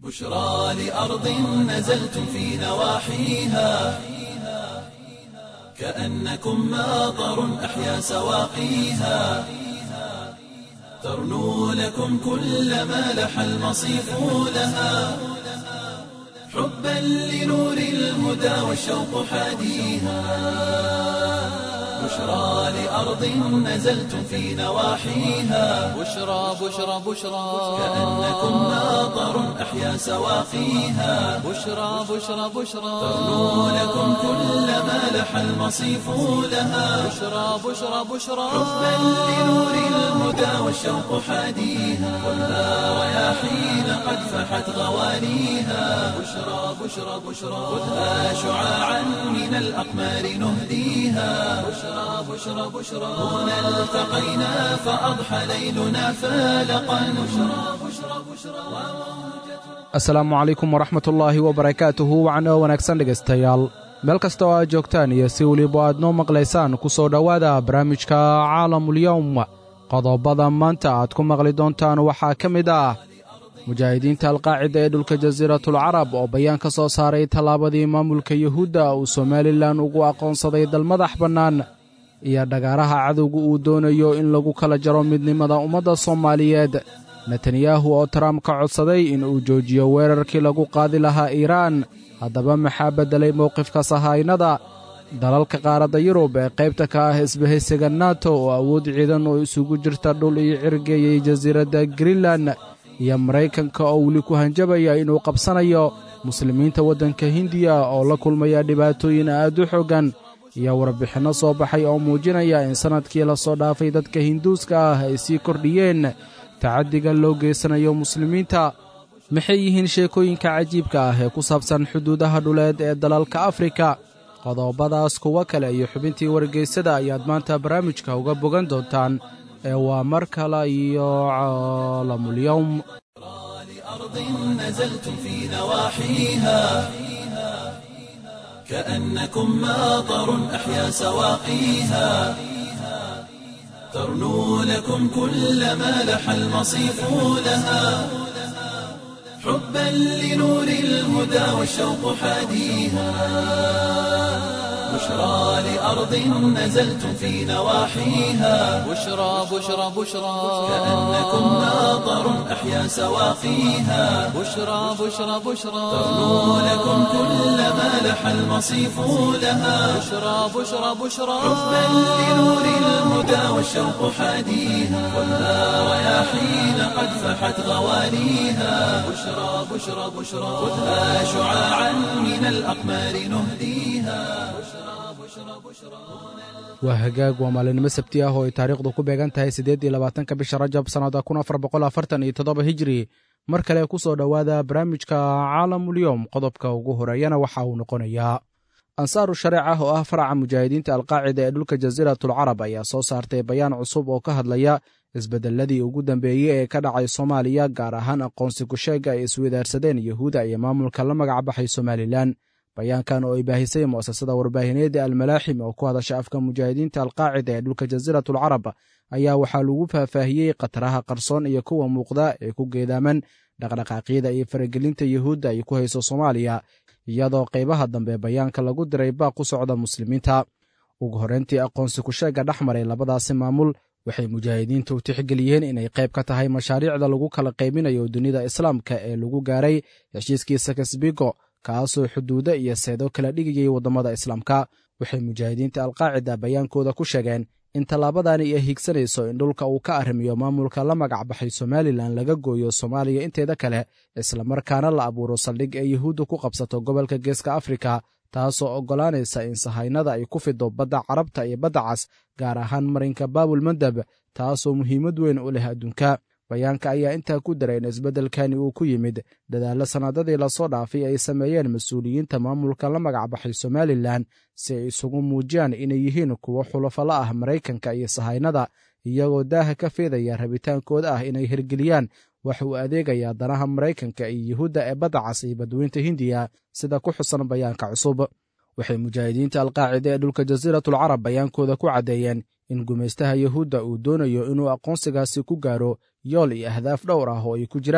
بشرى لأرض نزلتم في نواحيها كأنكم ماطر أحيا سواقيها ترنو لكم كل ما لح المصيف لها حبا لنور الهدى والشوق حاديها بشرى لأرض نزلتم في نواحيها بشرى بشرى بشرى كأنكم ماطر أحيا سواقيها بشرى بشرى بشرى ترنو لكم كل ما لح المصيف لها بشرى بشرى بشرى حبا لنور الهدى والشوق حاديها والنار رياحين قد فحت غوانيها بشرى بشرى بشرى خذها شعاعا من الأقمار نهديها بشرى بشرى بشرى هنا التقينا فأضحى ليلنا فالقا بشرى بشرى بشرى asalaamu calaykum waraxmat ullaahi wabarakaatuhu wacnoo wanaagsan dhegaystayaal meel kasta oo aad joogtaan iyo si weliba aad noo maqlaysaan ku soo dhowaada barnaamijka caalamulyowm qodobada maanta aad ku maqli doontaan waxaa ka mid ah mujaahidiinta alqaacida ee dhulka jasiiratulcarab oo bayaan ka soo saaray tallaabadii maamulka yuhuudda uu somalilan ugu aqoonsaday dal madax bannaan iyo dhagaaraha cadowga uu doonayo in lagu kala jaro midnimada ummadda soomaaliyeed netanyahu oo trump ka codsaday in uu joojiyo weerarkii lagu qaadi lahaa iiraan haddaba maxaa beddelay mowqifka sahaynada dalalka qaaradda yurub ee qaybta ka ah isbahaysiga nato oo awood ciidan oo isugu jirta dhul iyo cirgeeyay jasiiradda greenlan iyo maraykanka oo weli ku hanjabaya inuu qabsanayo muslimiinta waddanka hindiya oo la kulmaya dhibaatooyin aad u xooggan iyo warbixinno soo baxay oo muujinaya in sannadkii la soo dhaafay dadka hinduuska ah ay sii kordhiyeen tacaddiga loo geysanayo muslimiinta maxay yihiin sheekooyinka cajiibka ah ee ku saabsan xuduudaha dhuleed ee dalalka afrika qodobadaas kuwo kale iyo xubintii wargeysada ayaad maanta barnaamijka uga bogan doontaan ee waa mar kale iyo caalamulyowm أرض نزلتم في نواحيها كأنكم ماطر أحيا سواقيها ترنو لكم كل ما لح المصيف لها حبا لنور الهدى والشوق حاديها بشرى لأرض نزلتم في نواحيها بشرى بشرى بشرى كأنكم ماطر أحيا سواقيها بشرى بشرى بشرى ترنو لكم كل ما لح المصيف لها بشرى بشرى بشرى حبا لنور الهدى والشوق حاديها والنار رياحين قد فحت غوانيها بشرى بشرى بشرى خذها شعاعا من الأقمار نهديها waa hagaag waa maalinimo sabti ah oo ay taariikhdu ku beegan tahay siddeed iyo labaatanka bisha rajab sannada kun afar boqol afartan iyo toddoba hijiri mar kale ku soo dhowaada barnaamijka caalamulyowm qodobka ugu horeeyana waxa uu noqonayaa ansaaru shareecah oo ah faraca mujaahidiinta alqaacida ee dhulka jasiiratulcarab ayaa soo saartay bayaan cusub oo ka hadlaya isbeddelladii ugu dambeeyey ee ka dhacay soomaaliya gaar ahaan aqoonsi kusheegga ay iswadaarsadeen yuhuuda iyo maamulka la magac baxay somalilan bayaankan oo ay baahisay mu'asasada warbaahineedda almalaaxim oo ku hadasha afka mujaahidiinta alqaacida ee dhulka jasiiratulcarab ayaa waxaa lagu faahfaahiyey khataraha qarsoon iyo kuwa muuqda ee ku geedaaman dhaqdhaqaaqyada iyo faragelinta yuhuudda ay ku hayso soomaaliya iyadoo qaybaha dambe bayaanka lagu diray baaq ku socda muslimiinta ugu horreyntii aqoonsi kusheegga dhex maray labadaasi maamul waxay mujaahidiintu tixgeliyeen inay qayb ka tahay mashaariicda lagu kala qaybinayo dunida islaamka ee lagu gaaray heshiiskii sakasbigo kaasoo xuduudo iyo seedo kala dhigayay waddamada islaamka waxay mujaahidiinta alqaacida bayaankooda ku sheegeen in tallaabadani ay higsanayso in dhulka uu ka arrimiyo maamulka la magac baxay somalilan laga gooyo soomaaliya inteeda kale islamarkaana la abuuro saldhig ee yuhuudda ku qabsato gobolka geeska afrika taasoo oggolaanaysa in sahaynada ay ku fido badda carabta iyo badda cas gaar ahaan marinka baabul mandab taasoo muhiimad weyn u leh adduunka bayaanka ayaa intaa ku daray in isbeddelkani uu ku yimid dadaallo sannadadii lasoo dhaafay ay sameeyeen mas-uuliyiinta maamulka la magac baxay somalilan si ay isugu muujiyaan inay yihiin kuwo xulafala ah maraykanka iyo sahaynada iyagoo daaha ka feedaya rabitaankooda ah inay hirgeliyaan wax uu adeegayaa danaha maraykanka iyo yuhuudda ee badda cas iyo badweynta hindiya sida ku xusan bayaanka cusub waxay mujaahidiinta alqaacida ee dhulka jasiiratulcarab bayaankooda ku caddeeyeen in gumaystaha yuhuudda uu doonayo inuu aqoonsigaasi ku gaaro yool iyo ahdaaf dhowr ah oo ay ku jiraan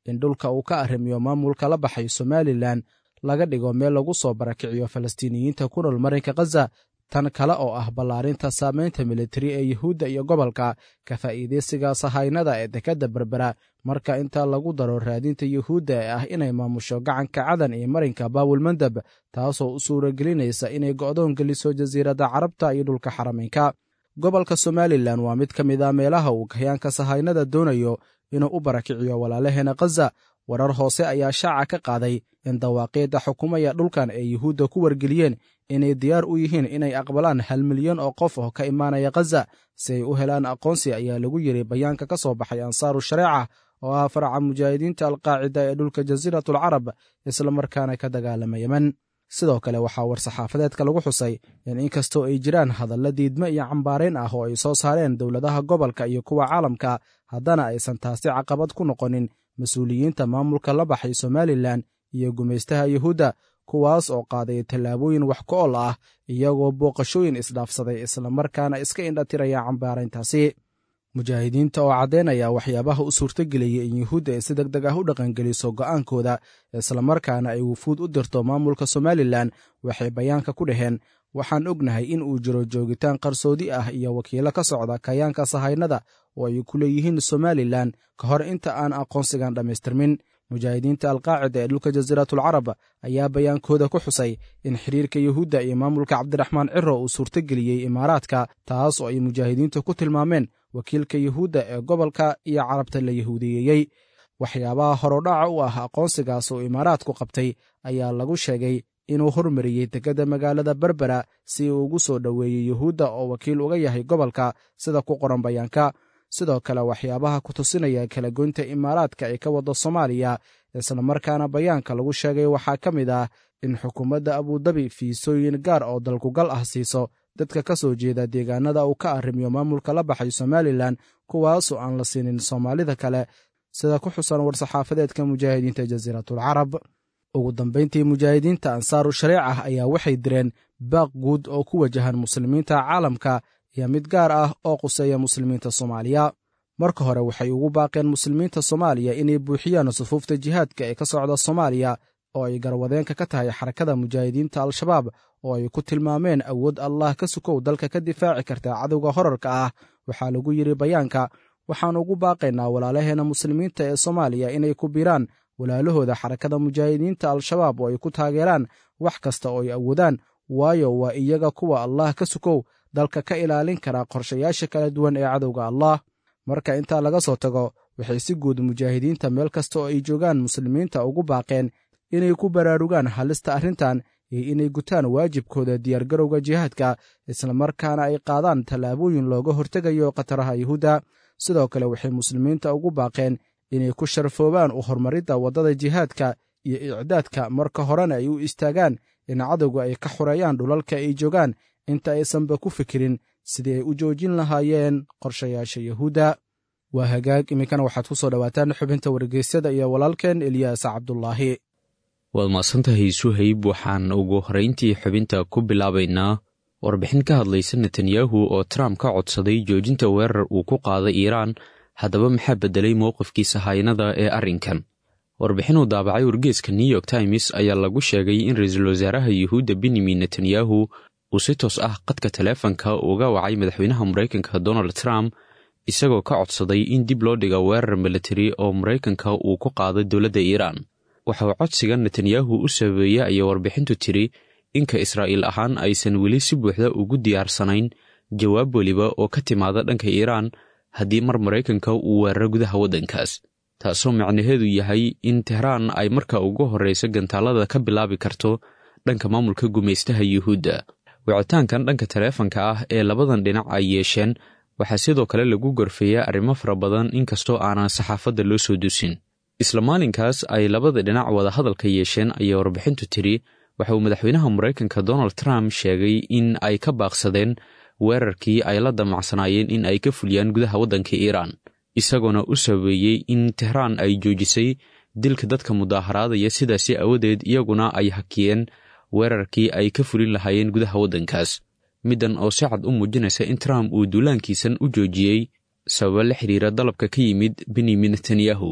in dhulka uu ka arrimiyo maamulka la baxay somalilan laga dhigo meel lagu soo barakiciyo falastiiniyiinta ku nool marinka khaza tan kale oo ah ballaarinta saamaynta militari ee yuhuudda iyo gobolka ka faa'iidaysiga sahaynada ee dekedda berbera marka inta lagu daro raadinta yuhuudda ee ah inay maamusho gacanka cadan iyo marinka baawulmandab taasoo u suuragelinaysa inay go'doon geliso jasiiradda carabta iyo dhulka xarameynka gobolka somalilan waa mid ka mid a meelaha uu kahyaanka sahaynada doonayo inuu u barakiciyo walaalaheena khaza warar hoose ayaa shaaca ka qaaday in dawaaqiidda xukumaya dhulkan ay yuhuudda ku wargeliyeen inay diyaar u yihiin inay aqbalaan hal milyan oo qof oo ka imaanaya khaza si ay u helaan aqoonsi ayaa lagu yidhi bayaanka ka soo baxay ansaaru shareeca oo ah faraca mujaahidiinta alqaacida ee dhulka jasiiratalcarab islamarkaana ka dagaalama yemen sidoo kale waxaa war-saxaafadeedka lagu xusay in inkastoo ay jiraan hadalla diidme iyo cambaarayn ah oo ay soo saareen dowladaha gobolka iyo kuwa caalamka haddana aysan taasi caqabad ku noqonin mas-uuliyiinta maamulka la baxay somalilan iyo gumaystaha yuhuudda kuwaas oo qaaday tallaabooyin wax ku ol ah iyagoo booqashooyin isdhaafsaday islamarkaana iska indhatiraya cambaarayntaasi mujaahidiinta oo caddaynaya waxyaabaha u suurtageliyey in yuhuudda ay si deg deg ah u dhaqangeliso go'aankooda islamarkaana ay wufuud u dirto maamulka somalilan waxay bayaanka ku dhaheen waxaan ognahay in uu jiro joogitaan qarsoodi ah iyo wakiilo ka socda kayaanka sahaynada oo ay ku leeyihiin somalilan ka hor inta aan aqoonsigan dhammaystirmin mujaahidiinta alqaacida ee dhulka jasiiratulcarab ayaa bayaankooda ku xusay in xiriirka yuhuudda iyo maamulka cabdiraxmaan ciro uu suurtageliyey imaaraadka taas oo ay mujaahidiintu ku tilmaameen wakiilka yuhuudda ee gobolka iyo carabta la yahuudiyeeyey waxyaabaha horodhaca u ah aqoonsigaas oo imaaraadku qabtay ayaa lagu sheegay inuu hormariyey dekedda magaalada berbera si uu ugu soo dhoweeyey yuhuudda oo wakiil uga yahay gobolka sida ku qoran bayaanka sidoo kale waxyaabaha ku tusinaya kala goynta imaaraadka ay ka waddo soomaaliya islamarkaana bayaanka lagu sheegay waxaa ka mid ah in xukuumadda abudabi fiisooyin gaar oo dalkugal ah siiso dadka ka soo jeeda deegaanada uu ka arrimiyo maamulka la baxay somalilan kuwaasoo aan la siinin soomaalida kale sida ku xusan war-saxaafadeedka mujaahidiinta jasiiratulcarab ugu dambayntii mujaahidiinta ansaaru shareecah ayaa waxay direen baaq guud oo ku wajahan muslimiinta caalamka iyo mid gaar ah oo quseeya muslimiinta soomaaliya marka hore waxay ugu baaqeen muslimiinta soomaaliya inay buuxiyaan sufuufta jihaadka ee ka socda soomaaliya oo ay garwadeenka ka tahay xarakada mujaahidiinta al-shabaab oo ay ku tilmaameen awood allah ka sukow dalka ka difaaci karta cadowga horarka ah waxaa lagu yidhi bayaanka waxaan ugu baaqaynaa walaalaheena muslimiinta ee soomaaliya inay ku biiraan walaalahooda xarakada mujaahidiinta al-shabaab oo ay ku taageeraan wax kasta oo ay awoodaan waayo waa iyaga kuwa allah ka sukow dalka ka ilaalin kara qorshayaasha kala duwan ee cadowga allah marka intaa laga soo tago waxay si guud mujaahidiinta meel kasta oo ay joogaan muslimiinta ugu baaqeen inay ku baraarugaan halista arrintan iyo inay gutaan waajibkooda diyaargarowga jihaadka islamarkaana ay qaadaan tallaabooyin looga hortegayo khataraha yuhuudda sidoo kale waxay muslimiinta ugu baaqeen inay ku sharfoobaan u horumaridda waddada jihaadka iyo icdaadka marka horena ay u istaagaan in cadowga ay ka xoreeyaan dhulalka ay joogaan inta aysanba ku fikirin sidii ay u joojin lahaayeen qorshayaasha yuhuudda waa hagaag iminkana waxaad ku soo dhowaataan xubinta wargeysyada iyo walaalkeen eliyaas cabdulaahi waad mahadsantahay suhayb waxaan ugu horrayntii xubinta ku bilaabaynaa warbixin ka hadlaysa netanyahu oo trump ka codsaday joojinta weerar uu ku qaaday iiraan haddaba maxaa beddelay mowqifkiisa haynada ee arrinkan warbixin uu daabacay wargeeska new york times ayaa lagu sheegay in ra-iisul wasaaraha yuhuudda benyamin netanyahu uu si toos ah qadka taleefanka uga wacay madaxweynaha maraykanka donald trump isagoo ka codsaday in dib loo dhiga weerar militari oo maraykanka uu ku qaado dowladda iiraan waxa uu codsiga netanyahu u sabeeyey ayay warbixintu tiri inka israa'iil ahaan aysan weli si buuxda ugu diyaarsanayn jawaab weliba oo ka timaada dhanka iiraan haddii mar maraykanka uu weeraro gudaha waddankaas taasoo macnaheedu yahay in tehraan ay marka ugu horraysa gantaalada ka bilaabi karto dhanka maamulka gumaystaha yuhuudda wicitaankan dhanka taleefanka ah ee labadan dhinac ay yeesheen waxaa sidoo kale lagu gorfeeyaa arrimo fara badan inkastoo aanan saxaafadda loo soo dusin isla maalinkaas ay labada dhinac wada hadalka yeesheen ayay warbixintu tiri waxa uu madaxweynaha maraykanka donald trump sheegay in ay ka baaqsadeen weerarkii ay la damacsanaayeen in ay ka fuliyaan gudaha waddanka iiraan isagoona u sabeeyey in tehraan ay joojisay dilka dadka mudaaharaadaya sidaasi awadeed iyaguna ay hakiyeen weerarkii ay ka fulin lahaayeen gudaha waddankaas middan oo si cad u muujinaysa in trump uu duulaankiisan u joojiyey sababa la xidhiira dalabka ka yimid benyamin netanyahu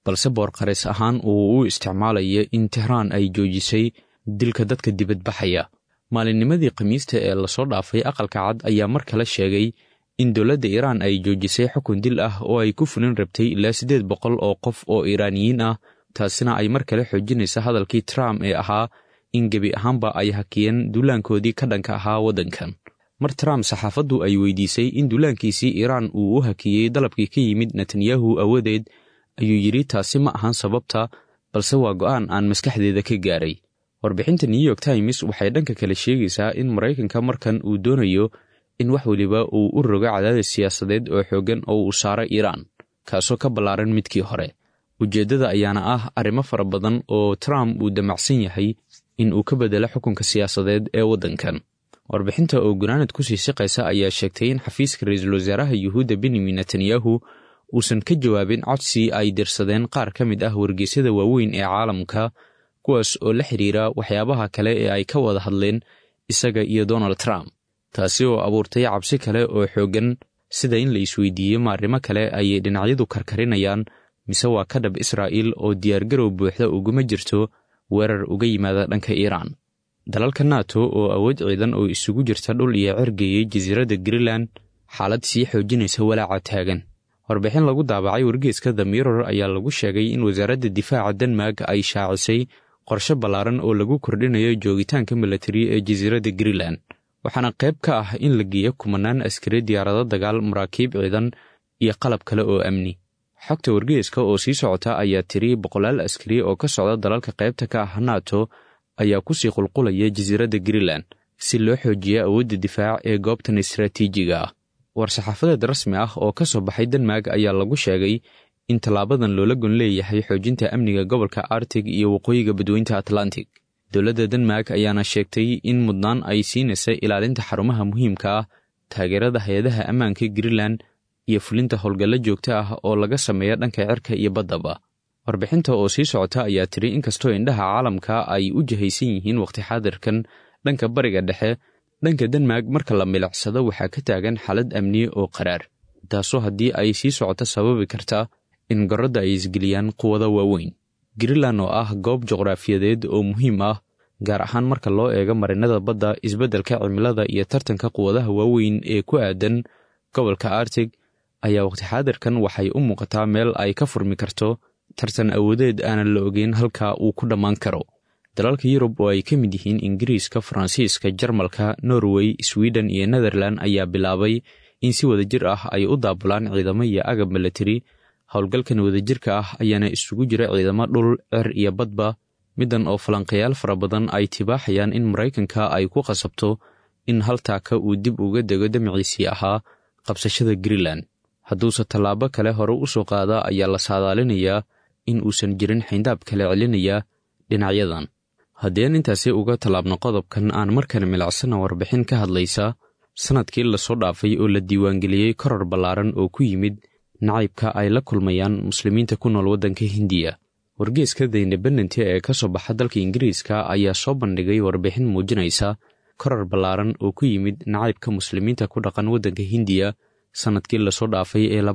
balse boorqareys ahaan uu u isticmaalaya in tehraan ay joojisay dilka dadka dibadbaxaya maalinnimadii khamiista ee lasoo dhaafay aqalka cad ayaa mar kale sheegay in dowladda iiraan ay joojisay xukun dil ah oo ay ku fulin rabtay ilaa siddeed boqol oo qof oo iiraaniyiin ah taasina ay mar kale xoojinaysa hadalkii trump ee ahaa in gebi ahaanba ay hakiyeen duulaankoodii ka dhanka ahaa waddankan mar trump saxaafaddu ay weydiisay in duulaankiisii iiraan uu u hakiyey dalabkii ka yimid netanyahu awadeed ayuu yidhi taasi ma ahan sababta balse waa go'aan aan maskaxdeeda ka gaaray warbixinta new york times waxay dhanka kale sheegaysaa in maraykanka markan uu doonayo in wax weliba uu u rogo cadaadis siyaasadeed oo xooggan oo uu saaro iiraan kaasoo ka ballaaran midkii hore ujeeddada ayaana ah arrimo fara badan oo trump uu damacsan yahay in uu ka beddelo xukunka siyaasadeed ee waddankan warbixinta oo gunaanad kusii siqaysa ayaa sheegtay in xafiiska ra-iisul wasaaraha yuhuudda benyamin netanyahu uusan ka jawaabin codsi ay dirsadeen qaar ka mid ah wargeysyada waaweyn ee caalamka kuwaas oo la xidhiira waxyaabaha kale ee ay ka wada hadleen isaga iyo donald trump taasi oo abuurtay cabsi kale oo xooggan sida in la isweydiiyey ma arrimo kale ayay dhinacyadu karkarinayaan mise waa ka dhab israa'iil oo diyaargarow buuxda uguma jirto weerar uga yimaada dhanka iiraan dalalka nato oo awood ciidan oo isugu jirta dhul iyo cergeeyey jasiiradda greenland xaalad sii xoojinaysa walaaca taagan warbixin lagu daabacay wargeeska the mirror ayaa lagu sheegay in wasaaradda difaaca denmark ay shaacisay qorshe ballaaran oo lagu kordhinayo joogitaanka milatari ee jasiiradda greenland waxaana qayb ka ah in la geeyo kumanaan askari diyaarado dagaal maraakiib ciidan iyo qalab kale oo amni xogta wargeeska oo sii socota ayaa tiri boqolaal askari oo ka socda dalalka qaybta ka ah nato ayaa kusii qulqulaya jasiiradda greenland si loo xoojiya awoodda difaac ee goobtan istaraatiijiga ah war-saxaafadeed rasmi ah oo ka soo baxay denmark ayaa lagu sheegay in tallaabadan loola gon leeyahay xoojinta amniga gobolka artig iyo waqooyiga badweynta atlantic dowladda denmark ayaana sheegtay in mudnaan ay siinaysa ilaalinta xarumaha muhiimka ah taageerada hay-adaha ammaanka greenland iyo fulinta howlgallo joogto ah oo laga sameeya dhanka cirka iyo baddaba warbixinta oo sii socota ayaa tiri inkastoo indhaha caalamka ay u jihaysan yihiin wakhti xaadirkan dhanka bariga dhexe dhanka denmark marka la milicsado waxaa ka taagan xaalad amni oo qaraar taasoo haddii ay sii socoto sababi karta in gorradda ay isgeliyaan quwado waaweyn greenland oo ah goob juqraafiyadeed oo muhiim ah gaar ahaan marka loo eego marinada badda isbeddelka cimilada iyo tartanka quwadaha waaweyn ee ku aadan gobolka artig ayaa wakhti xaadirkan waxay u muuqataa meel ay ka furmi karto tartan awoodeed aanan la ogeyn halka uu ku dhammaan karo dalalka yurub oo ay ka mid yihiin ingiriiska faransiiska jarmalka norway swiden iyo netherland ayaa bilaabay in si wadajir ah ay u daabulaan ciidamo iyo agab milatari howlgalkan wadajirka ah ayaana isugu jira ciidamo dhul cer iyo badba middan oo falanqayaal fara badan ay tibaaxayaan in maraykanka ay ku qasabto in haltaaka uu dib uga dego damaciisii ahaa qabsashada greenland hadduuse tallaabo kale hore u soo qaada ayaa la saadaalinayaa in uusan jirin xayndaab kale celinaya dhinacyadan haddii aan intaasi uga tallaabno qodobkan aan markale milicsana warbixin ka hadlaysa sannadkii lasoo dhaafay oo la diiwaangeliyey koror ballaaran oo ku yimid nacaybka ay la kulmayaan muslimiinta ku nool waddanka hindiya wargeeska the independent ee ka soo baxa dalka ingiriiska ayaa soo bandhigay warbixin muujinaysa koror ballaaran oo ku yimid nacaybka muslimiinta ku dhaqan waddanka hindiya sannadkii lasoo dhaafay ee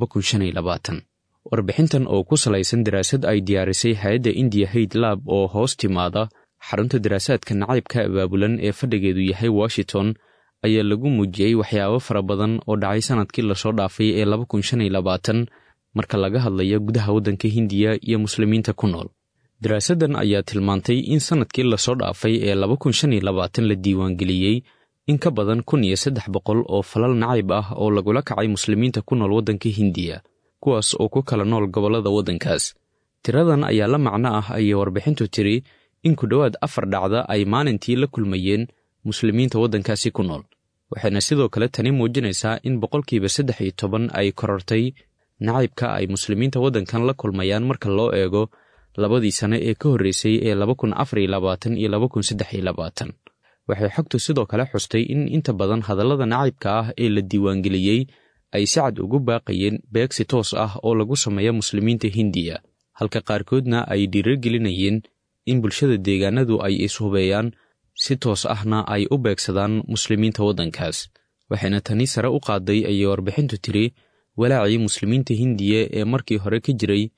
warbixintan oo ku salaysan daraasad ay diyaarisay hay-adda indiya hayd lab oo hoos timaada xarunta daraasaadka nacaybka abaabulan ee fadhigeedu yahay washington ayaa lagu muujiyey waxyaabo fara badan oo dhacay sannadkii lasoo dhaafay ee marka laga hadlayo gudaha waddanka hindiya iyo muslimiinta ku nool daraasaddan ayaa tilmaantay in sannadkii lasoo dhaafay ee la diiwaangeliyey in ka badan kun iyo saddex boqol oo falal nacayb ah oo lagula kacay muslimiinta ku nool waddanka hindiya kuwaas oo ku kala nool gobollada waddankaas tiradan ayaa la macno ah ayay warbixintu tiri in ku dhowaad afar dhacda ay maalintii la kulmayeen muslimiinta waddankaasi ku nool waxayna sidoo kale tani muujinaysaa in boqolkiiba saddex iyo toban ay korortay nacaybka ay muslimiinta waddankan la kulmayaan marka loo eego labadii sane ee ka horreysay ee laba kun afar iyo labaatan iyo laba kun saddex iyo labaatan waxay xogtu sidoo kale xustay in inta badan hadallada nacaybka ah ee la diiwaangeliyey ay si cad ugu baaqayeen beegsi toos ah oo lagu sameeya muslimiinta hindiya halka qaarkoodna ay dhiiragelinayeen in bulshada deegaanadu ay ishubeeyaan si toos ahna ay u beegsadaan muslimiinta waddankaas waxayna tani sare u qaaday ayay warbixintu tiri walaacii muslimiinta hindiya ee markii hore ka jiray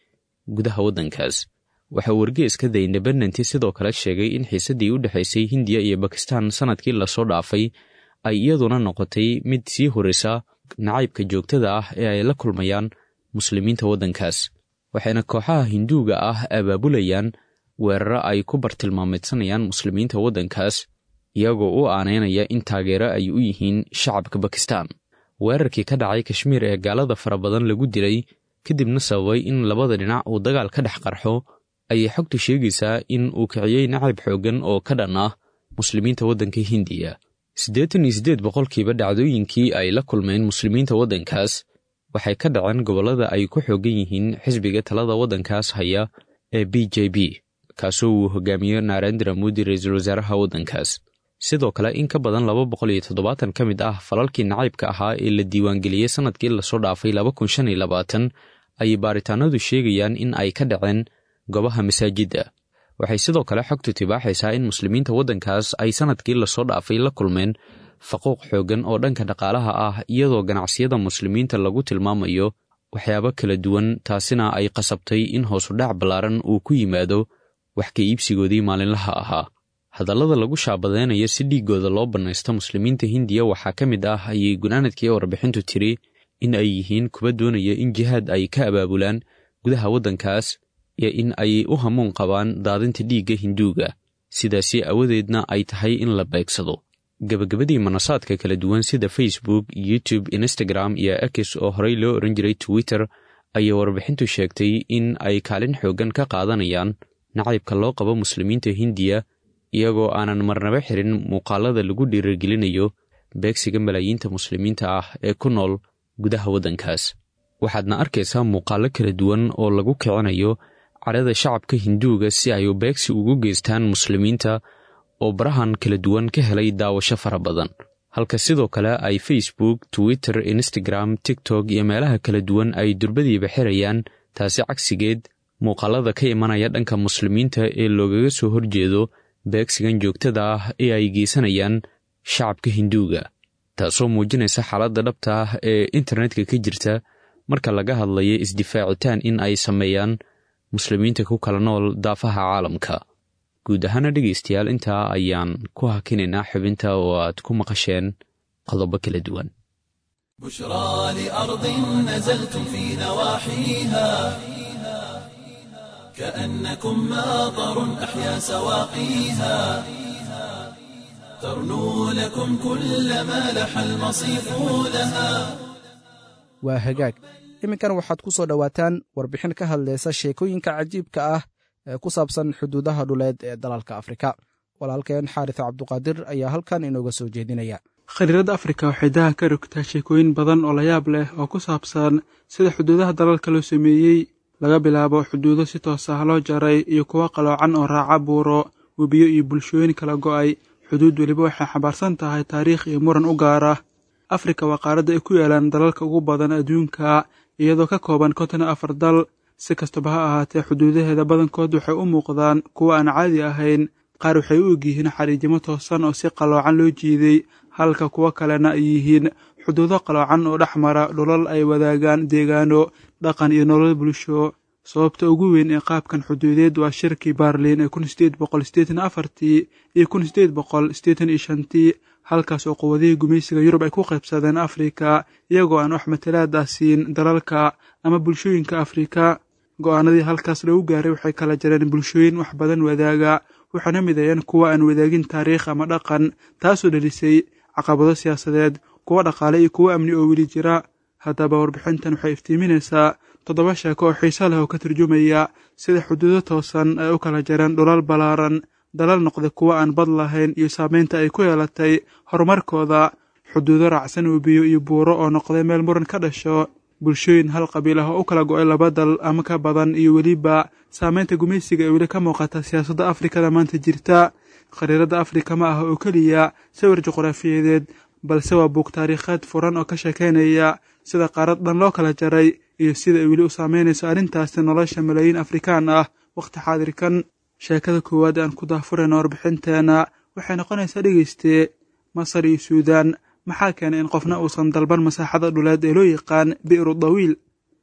gudaha waddankaas waxaa wargeeska the independenti sidoo kale sheegay in xiisaddii u dhexaysay hindiya iyo bakistan sannadkii lasoo dhaafay ay iyaduna noqotay mid sii horraysa nacaybka joogtada ah ee ay la kulmayaan muslimiinta waddankaas waxayna kooxaha hinduuga ah abaabulayaan weeraro ay ku bartilmaameedsanayaan muslimiinta waddankaas iyagoo u aaneynaya in taageero ay u yihiin shacabka bakistan weerarkii ka dhacay kashmiir ee gaalada fara badan lagu dilay kadibna sababay in labada dhinac uu dagaal ka dhex qarxo ayay xogtu sheegaysaa in uu kiciyey nacayb xooggan oo ka dhan ah muslimiinta waddanka hindiya siddeetan iyo siddeed boqolkiiba dhacdooyinkii ay la kulmeen muslimiinta waddankaas waxay ka dhaceen gobollada ay ku xooggan yihiin xisbiga talada waddankaas haya ee b j b kaasoo uu hogaamiyo narendra modi ra-iisul wasaaraha waddankaas sidoo kale in ka badan laba boqol iyo toddobaatan ka mid ah falalkii nacaybka ahaa ee la diiwaangeliyey sannadkii lasoo dhaafay laba kun shan iyo labaatan ayay baaritaanadu sheegayaan in ay ka dhaceen goobaha masaajidda waxay sidoo kale xogtu tibaaxaysaa in muslimiinta waddankaas ay sannadkii lasoo dhaafay la kulmeen faquuq xooggan oo dhanka dhaqaalaha ah iyadoo ganacsiyada muslimiinta lagu tilmaamayo waxyaabo kala duwan taasina ay qasabtay in hoosudhac ballaaran uu ku yimaado wax ka iibsigoodii maalinlaha ahaa hadallada lagu shaabadeynayo si dhiiggooda loo bannaysto muslimiinta hindiya waxaa ka mid ah ayay gunaanadkii warbixintu tiri in ay yihiin kuwa doonaya in jihaad ay ka abaabulaan gudaha waddankaas iyo in ay u hamuun qabaan daadinta dhiigga hinduuga sidaasi awadeedna ay tahay in la beegsado gebagabadii manasaadka kala duwan sida facebook youtube instagram iyo x oo horey loo ohan jiray twitter ayay warbixintu sheegtay in ay kaalin xooggan ka qaadanayaan nacaybka loo qabo muslimiinta hindiya iyagoo aanan marnaba xirin muuqaalada lagu dhiirigelinayo beegsiga malaayiinta muslimiinta ah ee ku nool gudaha waddankaas waxaadna arkaysaa muuqaallo kala duwan oo lagu kicinayo cadhada shacabka hinduuga si ay beegsi ugu geystaan muslimiinta oo barahan kala duwan ka helay daawasho fara badan halka sidoo kale ay facebook twitter instagram tiktok iyo meelaha kala duwan ay durbadiiba xirayaan taasi cagsigeed muuqaalada ka imanaya dhanka muslimiinta ee loogaga soo horjeedo beegsigan joogtada ah ee ay geysanayaan shacabka hinduuga taasoo muujinaysa xaaladda dhabta ah ee internetka ka jirta marka laga hadlayo isdifaacitaan in ay sameeyaan muslimiinta ku kala nool daafaha caalamka guud ahaana dhegaystayaal intaa ayaan ku hakinaynaa xubinta oo aad ku maqasheen qodobo kala duwan بشرى لأرض نزلتم في نواحيها كأنكم ماطر أحيا سواقيها ترنو لكم كل ما لح المصيف لها waa hagaag iminkan waxaad ku soo dhowaataan warbixin ka hadlaysa sheekooyinka cajiibka ah ee ku saabsan xuduudaha dhuleed ee dalalka afrika walaalkeen xaaris cabduqaadir ayaa halkan inooga soo jeedinaya khariirada afrika waxay daha ka rogtaa sheekooyin badan oo layaab leh oo ku saabsan sida xuduudaha dalalka loo sameeyey laga bilaabo xuduudo si toos ah loo jaray iyo kuwo qaloocan oo raaca buuro webiyo iyo bulshooyin kala go'ay xuduud weliba waxay xambaarsan tahay taariikh iyo muran u gaara afrika waa qaaradda ay ku yaalaan dalalka ugu badan adduunka iyadoo ka kooban konton afar dal si kastaba ha ahaatee xuduudaheeda badankood waxay u muuqdaan kuwo aan caadi ahayn qaar waxay u egyihiin xariijimo toosan oo si qaloocan loo jiiday halka kuwo kalena ay yihiin xuduudo qaloocan oo dhex mara dhulal ay wadaagaan deegaano dhaqan iyo nolol bulsho sababta ugu weyn ee qaabkan xuduudeed waa shirkii baarliin ee kun sideed boqol sideetan afartii iyo kun sideed boqol sideetan iyo shantii halkaas oo quwadihii gumaysiga yurub ay ku qaybsadeen afrika iyagoo aan wax matalaad ah siin dalalka ama bulshooyinka afrika go'aanadii halkaas lagu gaaray waxay kala jareen bulshooyin wax badan wadaaga waxaana mideeyeen kuwa aan wadaagin taariikh ama dhaqan taasoo dhelisay caqabado siyaasadeed kuwo dhaqaale iyo kuwo amni oo weli jira haddaba warbixintan waxay iftiiminaysaa toddoba sheeko oo xiiso leh oo ka turjumaya sida xuduudo toosan ay u kala jareen dhulal ballaaran dalal noqday kuwo aan bad lahayn iyo saameynta ay ku yeelatay horumarkooda xuduudo raacsan webiyo iyo buuro oo noqday meel muran ka dhasho bulshooyin hal qabiil ah oo u kala go'ay laba dal ama ka badan iyo weliba saameynta gumaysiga ee weli ka muuqata siyaasadda afrikada maanta jirta khariirada afrika ma aha oo keliya sawir juqraafiyadeed balse waa buug taariikheed furan oo ka sheekaynaya sida qaarad dhan loo kala jaray iyo sida ay weli u saameynayso arrintaasi nolosha malaayiin afrikaan ah wakhti xaadirkan sheekada koowaad aan ku daafurayna warbixinteena waxay noqonaysaa dhegeystee masar iyo suudaan maxaa keenay in qofna uusan dalban masaaxada dhuleed ee loo yaqaan bi'ru dawiil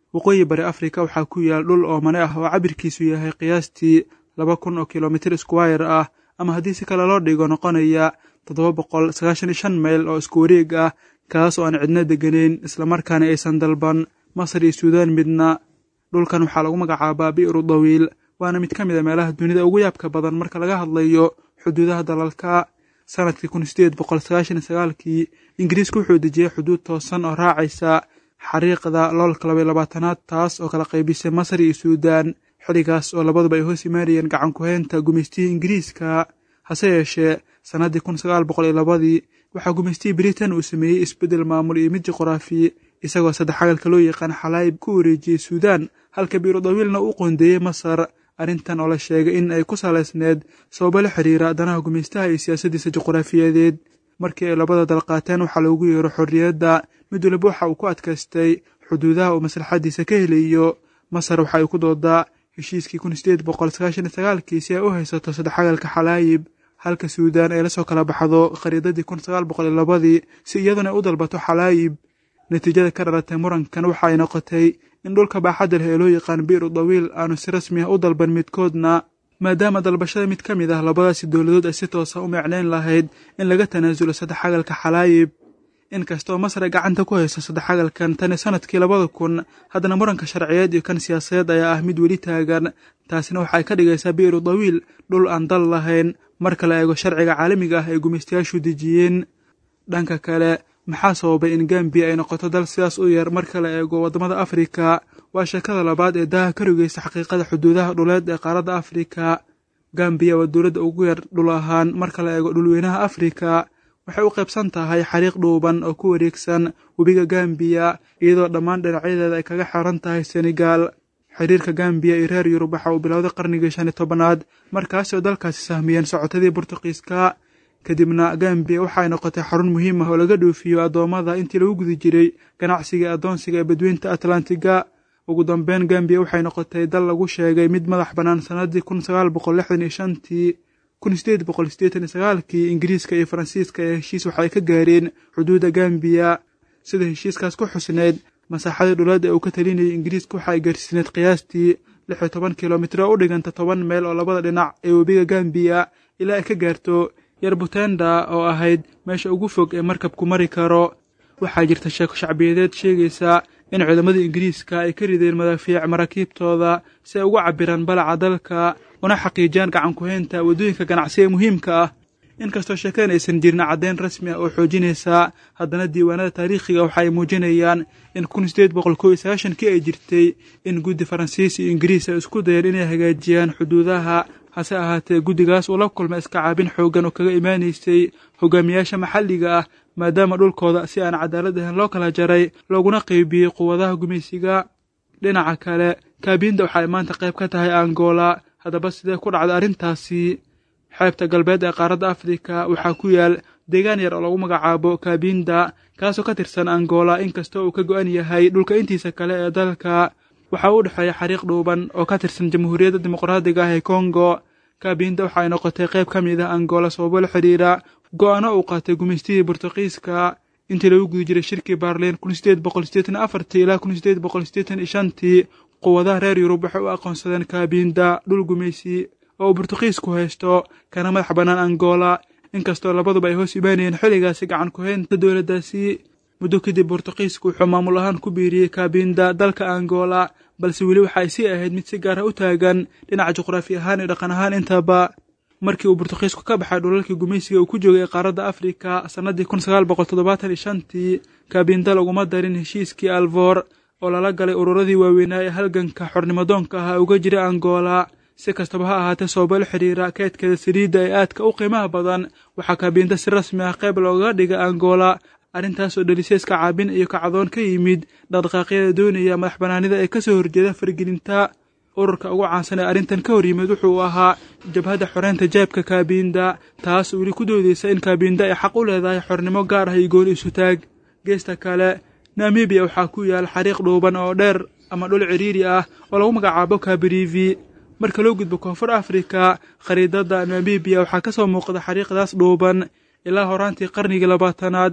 waqooyi bari afrika waxaa ku yaal dhul oomane ah oo cabirkiisu yahay qiyaastii laba kun oo kilomitir squire ah ama haddii si kale loo dhigo noqonaya toddoba boqol sagaashan iyo shan mayl oo isku wareeg ah kaas oo aan cidno degganayn islamarkaana aysan dalban masar iyo suudaan midna dhulkan waxaa lagu magacaabaa bi'ru dawiil waana mid ka mid a meelaha dunida ugu yaabka badan marka laga hadlayo xuduudaha dalalka sanadkii kun sideed boqol sagaashan iyo sagaalkii ingiriisku wuxuu dejiyey xuduud toosan oo raacaysa xariiqda loolka labaiy labaatanaad taas oo kala qaybisay masar iyo suudaan xilligaas oo labaduba ay hoos imaanayeen gacan ku-heynta gumaystihii ingiriiska hase yeeshee sannaddii kun sagaal boqol iyo labadii waxaa gumaystihii britain uu sameeyey isbeddel maamul iyo mid juqraafi isagoo saddex xagalka loo yaqaan xalaayib ku wareejiyey suudaan halka biiro dawiilna u qoondeeyey masar arrintan oo la sheegay in ay ku salaysneed sababo la xiriira danaha gumaystaha iyo siyaasaddiisa juqraafiyadeed markii ay labada dal qaateen waxaa loogu yeero xorriyadda mid waliba waxa uu ku adkaystay xuduudaha uu maslaxaddiisa ka helayo masar waxa ay ku doodaa heshiiskii kun sideed boqol sagaashan iyo sagaalkii si ay u haysato saddex xagalka xalaayib halka suudaan ay la soo kala baxdo khariidadii kun sagaal boqol iyo labadii si iyaduna u dalbato xalaayib natiijada ka dhalatay murankan waxa ay noqotay in dhulka baaxadda leh ee loo yaqaan bi'ru dawiil aanu si rasmi ah u dalban midkoodna maadaama dalbashada mid ka mid ah labadaasi dowladood ay si toosa u meecnayn lahayd in laga tanaasulo saddex xagalka xalaayib inkastoo masar ay gacanta ku hayso saddex xagalkan tani sanadkii labada kun haddana muranka sharciyeed iyo kan siyaasadeed ayaa ah mid weli taagan taasina waxa ay ka dhigaysaa bi'ru dawiil dhul aan dal lahayn marka la eego sharciga caalamiga ah ee gumaystayaashu dejiyeen dhanka kale maxaa sababay in gambiya ay noqoto dal sidaas u yar marka la eego waddamada afrika waa sheekada labaad ee daaha ka rogeysa xaqiiqada xuduudaha dhuleed ee qaaradda afrika gambiya waa dowladda ugu yar dhul ahaan marka la eego dhulweynaha afrika waxay u qaybsan tahay xariiq dhuuban oo ku wareegsan webiga gambiya iyadoo dhammaan dhinacyadeeda ay kaga xiran tahay senegal xiriirka gambiya iyo reer yurub waxa uu bilowday qarnigii shan iyo tobanaad markaasoo dalkaasi sahmiyeen socotadii burtuqiiska kadibna gambiya waxaay noqotay xarun muhiim ah oo laga dhoofiyo addoommada intii lagu guda jiray ganacsiga addoonsiga ee badweynta atlantiga ugu dambeyn gambiya waxay noqotay dal lagu sheegay mid madax bannaan sannaddii kun sagaal boqol lixdan iyo shantii kun sideed boqol siddeetan iyo sagaalkii ingiriiska iyo faransiiska ee heshiis waxay ka gaareen xuduudda gambiya sida heshiiskaas ku xusneyd masaaxadii dhuleed ee uu ka talinayay ingiriiska waxa ay gaarsiineed qiyaastii lix iyo toban kilomitir oo u dhiganta toban meel oo labada dhinac ee webiga gambiya ilaa ay ka gaarto yarbutenda oo ahayd meesha ugu fog ee markabku mari karo waxaa jirta sheeko shacbiyadeed sheegaysa in ciidamadii ingiriiska ay ka rideen madaafiic maraakiibtooda si ay ugu cabbiraan balaca dalka una xaqiijiyaan gacan ku-heynta waddooyinka ganacsi ee muhiimka ah inkastoo sheekadan aysan jirin caddeyn rasmi ah oo xoojinaysa haddana diiwaanada taariikhiga waxa ay muujinayaan in kun sideed boqol kow iyo sagaashankii ay jirtay in guddi faransiis iyo ingiriis ay isku dayeen inay hagaajiyaan xuduudaha hase ahaatee guddigaas uu la kulmay iska caabin xooggan oo kaga imaanaysay hogaamiyaasha maxalliga ah maadaama dhulkooda si aan cadaalad ahayn loo kala jaray looguna qeybiyey quwadaha gumaysiga dhinaca kale kaabiinda waxa ay maanta qayb ka tahay angola haddaba sidee ku dhacday arrintaasi xeebta galbeed ee qaaradda afrika waxaa ku yaal deegaan yar oo lagu magacaabo kaabinda kaasoo ka tirsan angola inkastoo uu ka go-an yahay dhulka intiisa kale ee dalka waxaa u dhexeeya xariiq dhuuban oo ka tirsan jamhuuriyadda dimuqraadiga ah ee kongo kaabinda waxa ay noqotay qayb ka mid ah angola sababo la xidhiira go-aano uu qaatay gumaystihii burtuqiiska intii lagu guda jiray shirkii baarliin kun sideed boqol sideetan afartii ilaa kun sideed boqol sideetan iyo shantii quwadaha reer yurub waxay u aqoonsadeen kaabinda dhul gumaysi oo uu burtuqiisku haysto kana madax bannaan angola inkastoo labaduba ay hoos imaanayeen xilligaasi gacan ku-heynta dowladdaasi muddo kadib burtuqiisku wuxuu maamul ahaan ku biiriyey kaabinda dalka angola balse weli waxa ay sii ahayd mid si gaara u taagan dhinaca juqraafi ahaan iyo dhaqan ahaan intaba markii uu burtuqiisku ka baxay dhulalkii gumaysiga uu ku joogay qaaradda afrika sannaddii kun sagaal boqol toddobaatan iyo shantii kaabinda laguma darin heshiiskii alvoor oo lala galay ururadii waaweynaa ee halganka xornimadoonka ah uga jira angola si kastaba ha ahaatee sababo la xidhiira keedkeeda saliidda ee aadka u qiimaha badan waxaa kaabinda si rasmi ah qayb loogaga dhigay angola arrintaas oo dhelisay iska caabin iyo kacdoon ka yimid dhaqdhaqaaqyada doonaya madax bannaanida ee kasoo horjeeda fargelinta ururka ugu caansan ee arrintan ka hor yimid wuxuu ahaa jabhadda xoreynta jaabka kaabinda taas weli ku doodeysa in kaabinda ay xaq u leedahay xornimo gaar ah iyo gooni isutaag geesta kale namibiya waxaa ku yaal xariiq dhuuban oo dheer ama dhul ciriiri ah oo lagu magacaabo kabirivi marka loo gudbo koonfur afrika khariidadda namibiya waxaa ka soo muuqda xariiqdaas dhuuban ilaa horaantii qarnigii labaatanaad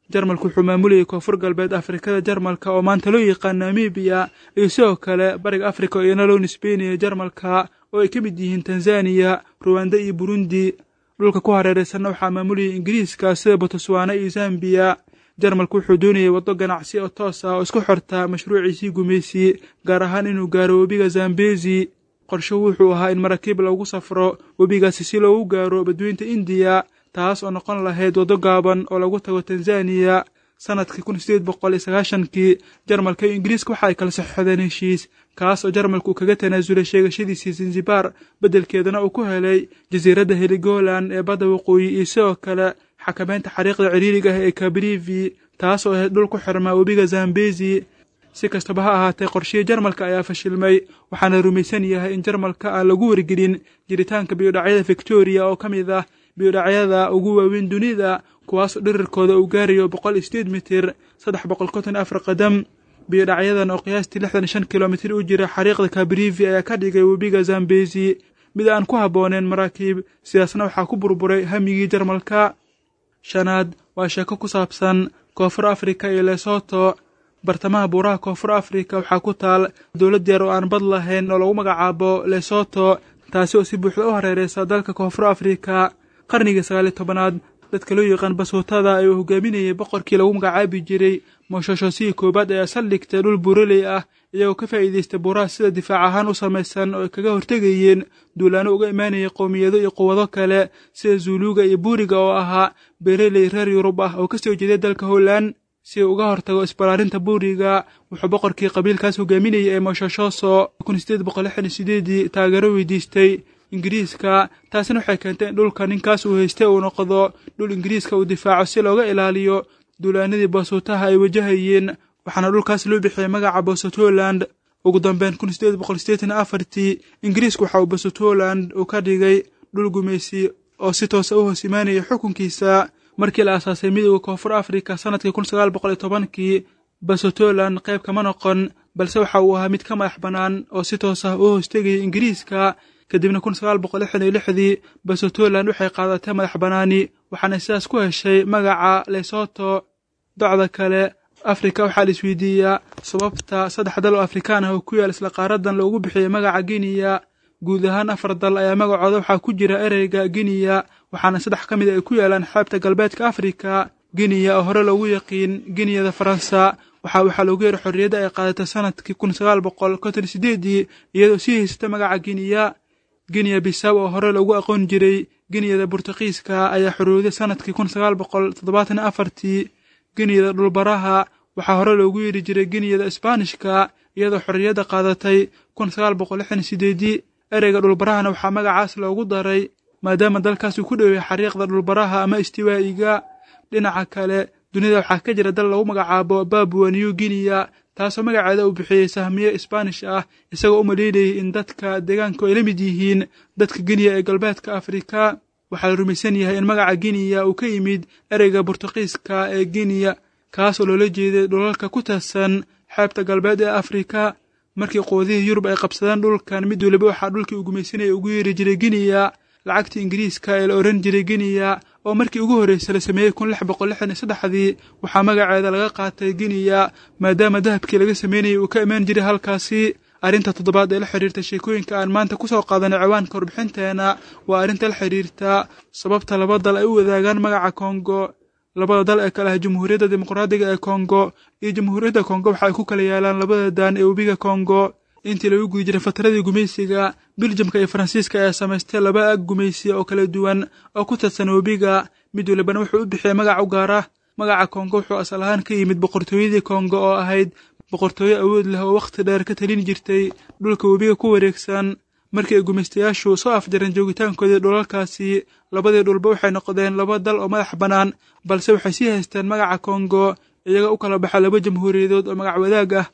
jarmalku wuxuu maamulayay koonfur galbeed afrikada jarmalka oo maanta loo yaqaan namibiya iyo sidoo kale bariga afrika oo iyana loo nisbeynaya jarmalka oo ay ka mid yihiin tanzaniya ruwanda iyo burundi dhulka ku hareeraysanna waxaa maamulayay ingiriiska sida botswana iyo zambiya jarmalku wuxuu doonayay waddo ganacsi oo toos ah oo isku xorta mashruuciisii gumaysi gaar ahaan inuu gaaro webiga zambezi qorshuhu wuxuu ahaa in maraakiib lagu safro webigaasi si loogu gaaro badweynta indiya taas oo noqon lahayd waddo gaaban oo lagu tago tanzaniya sanadkii kun sideed boqol iyo sagaashankii jarmalka iyo ingiriiska waxa ay kala saxeixdeen heshiis kaas oo jarmalku uu kaga tanaasulay sheegashadiisii zanzibar beddelkeedana uu ku helay jasiiradda heligoland ee badda waqooyi iyo sidoo kale xakameynta xariiqda ciriiriga ah ee kabrivi taas oo ahayd dhul ku xirmaa webiga zambezi si kastaba ha ahaatee qorshihii jarmalka ayaa fashilmay waxaana rumaysan yahay in jarmalka aan lagu wargelin jiritaanka biyodhacyada victoriya oo ka mid ah biyodhacyada ugu waaweyn dunida kuwaasoo dhirirkooda uu gaarayo boqol iyo sideed mitir saddex boqol konton afar qadam biyodhacyadan oo qiyaastii lixdan iyo shan kilomitir u jira xariiqda kabrivi ayaa ka dhigay webiga zambezi mid aan ku habbooneen maraakiib sidaasna waxaa ku burburay hamigii jarmalka shanaad waa sheeko ku saabsan koonfur afrika iyo lesoto bartamaha buuraha koonfur afrika waxaa ku taal dowlad yar oo aan bad lahayn oo lagu magacaabo lesoto taasi oo si buuxda u hareereysa dalka koonfur afrika qarnigii sagaaliyo tobanaad dadka loo yaqaan basuutada ee uu hogaaminayay boqorkii lagu magacaabi jiray mooshoshosihii koowaad ayaa saldhigtay dhul buuraley ah iyagoo ka faa'iidaystay buuraha sida difaac ahaan u samaysan oo ay kaga hortegayeen duulaano uga imaanayay qowmiyado iyo quwado kale sida zuuluuga iyo buuriga oo ahaa beereley reer yurub ah oo ka soo jeeday dalka holland si uu uga hortago isbalaarinta buuriga wuxuu boqorkii qabiilkaas hogaaminayay ee moshoshoso kun sideed boqol lixdan iyo sideedii taageero weydiistay ingiriiska taasina waxay keentay in dhulka ninkaas uu haystay uu noqdo dhul ingiriiska uu difaaco si looga ilaaliyo duulaanadii basuutaha ay wajahayeen waxaana dhulkaas loo bixiyey magaca bosutholand ugu dambeyn kun sideed boqol sideetan afartii ingiriisku waxa uu bosutholand uu ka dhigay dhul gumaysi oo si toosa u hoos imaanaya xukunkiisa markii la aasaasay midooda koonfur afrika sanadkii kun sagaal boqol iyo tobankii bosutholand qayb kama noqon balse waxa uu ahaa mid ka madax bannaan oo si toos ah u hoostegayay ingiriiska kadibna kun sagaal boqol lixdan iyo lixdii bosutholand waxay qaadatay madax bannaani waxaana sidaas ku heshay magaca lesoto docda kale afrika waxaa la isweydiiyaa sababta saddex dal oo afrikaan ah oo ku yaal isla qaaradan loogu bixiyey magaca giniya guud ahaan afar dal ayaa magacooda waxaa ku jira ereyga giniya waxaana saddex ka mid ay ku yaalaan xeebta galbeedka afrika giniya oo hore loogu yaqiin giniyada faransa waxaa waxaa loogu yeeray xorriyadda ay qaadatay sanadkii kun sagaal boqol konton sideedii iyadoo sii haysata magaca giniya giniya bisaw oo hore loogu aqoon jiray giniyada burtuqiiska ayaa xorowday sanadkii kun sagaal boqol toddobaatan afartii giniyada dhulbaraha waxaa hore loogu yeeri jiray giniyada isbaanishka iyadoo xorriyadda qaadatay kun sagaal boqol lixdan sideedii ereyga dhulbarahana waxaa magacaas loogu daray maadaama dalkaas uu ku dhoweeyay xariiqda dhulbaraha ama istiwaa'iga dhinaca kale dunida waxaa ka jira dal lagu magacaabo babua new guinea taasoo magaceeda uu bixiyey sahmiye isbaanish ah isagoo u maleynayay in dadka deegaanku ay la mid yihiin dadka giniya ee galbeedka afrika waxaa la rumaysan yahay in magaca giniya uu ka yimid ereyga burtuqiiska ee giniya kaasoo loola jeeday dhulalka ku taadsan xeebta galbeed ee afrika markii qoodihii yurub ay qabsadeen dhulkan mid weliba waxaa dhulkii uu gumaysanaya ugu yeeri jiray giniya lacagtii ingiriiska ee la odhan jiray giniya oo markii ugu horreysay la sameeyey kun lix boqol lixdan iyo saddexdii waxaa magaceeda laga qaatay giniya maadaama dahabkii laga sameynayay uu ka imaan jiray halkaasi arrinta toddobaad ee la xidhiirta sheekooyinka aan maanta ku soo qaadanay ciwaanka warbixinteena waa arrinta la xidhiirta sababta laba dal ay u wadaagaan magaca kongo labada dal ee kale ah jamhuuriyadda dimuqraadiga ee kongo iyo jamhuuriyadda kongo waxa ay ku kala yaalaan labada daan ee webiga kongo intii lagu guda jiray fatradii gumaysiga biljamka iyo faransiiska ayaa samaystay laba ag gumaysiya oo kala duwan oo ku tadsan webiga mid walibana wuxuu u bixiyey magac u gaar ah magaca kongo wuxuu asal ahaan ka yimid boqortooyadii kongo oo ahayd boqortooyo awood leh oo wakhti dheer ka talin jirtay dhulka webiga ku wareegsan markii ay gumaystayaashu soo afjareen joogitaankoodii dhulalkaasi labadii dhulba waxay noqdeen laba dal oo madax bannaan balse waxay sii haysteen magaca kongo iyaga u kala baxa laba jamhuuriyadood oo magac wadaag ah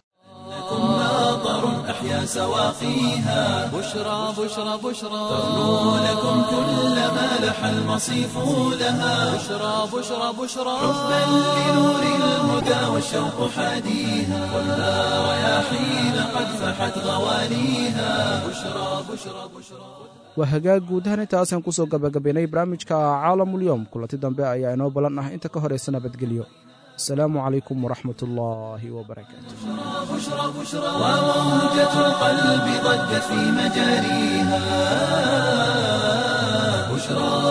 أحيا سواقيها بشرى بشرى بشرى تغنو لكم كل ما لح المصيف لها بشرى بشرى بشرى حبا لنور الهدى والشوق حاديها ولا رياحين قد فحت غواليها بشرى بشرى بشرى waa hagaag guud ahaan intaasaan ku soo gabagabaynay barnaamijka caalamulyoom kulanti dambe ayaa inoo ballan ah inta ka horaysa nabadgelyo asalaamu calaykum waraxmat ullaahi wabarakaatu بشرى بشرى وموجة القلب ضجت في مجاريها بشرى